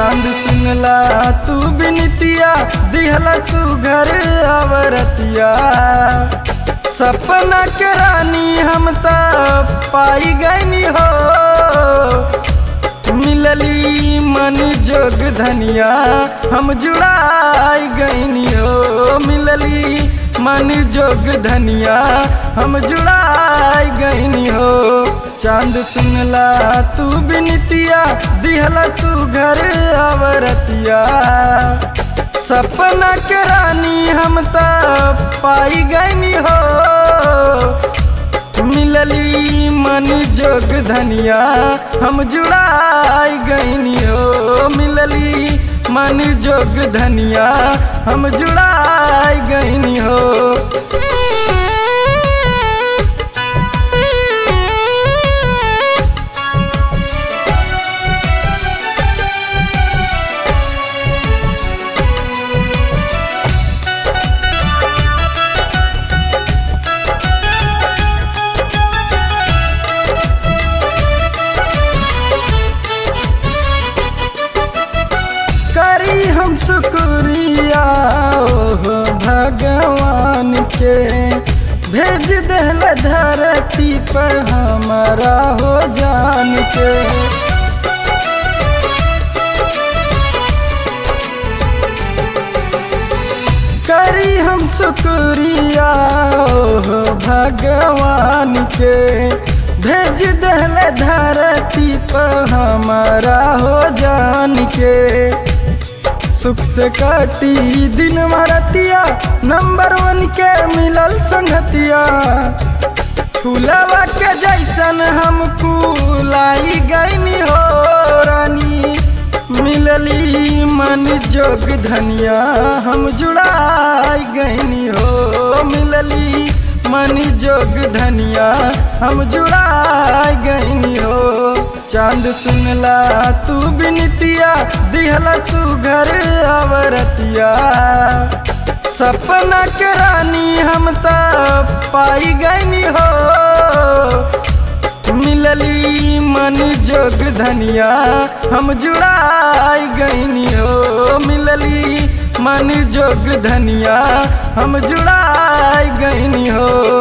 चांद सुनला तू बिनतिया दिहला सुघर अवरतिया सपना के रानी हम त पाई गईनी हो मिलली मन जोग धनिया हम जुड़ाई गईनी हो मिलली मन जोग धनिया हम जुड़ाई गईनी हो चांद सुनला तू बिनतिया दिहला सुघर अवरतिया सपना के रानी हम त पाई गईनी हो मिलली मन जोग धनिया हम जुड़ाई गईनी हो मिलली मन जोग धनिया हम जुड़ाई गईनी हो करी हम शुक्रिया ओहो भगवान के भेज दिल धरती पर हमारा हो जान के करी हम शुक्रिया ओहो भगवान के भेज दिल धरती पर हमारा हो जान के सुख से काटी दिन मरतिया नंबर वन के मिलल संगतिया फूलवा के जैसन हम लाई गईनी हो रानी मिलली मन जोग धनिया हम जुड़ाई गईनी हो मिलली मन जोग धनिया हम जुड़ाई गईनी हो चांद सुनला तू बिनतिया दिहला सुघर अवरतिया सपना के रानी हम त पाई गईनी हो मिलली मन जोग धनिया हम जुड़ाई गईनी हो मिलली मन जोग धनिया हम जुड़ाई गईनी हो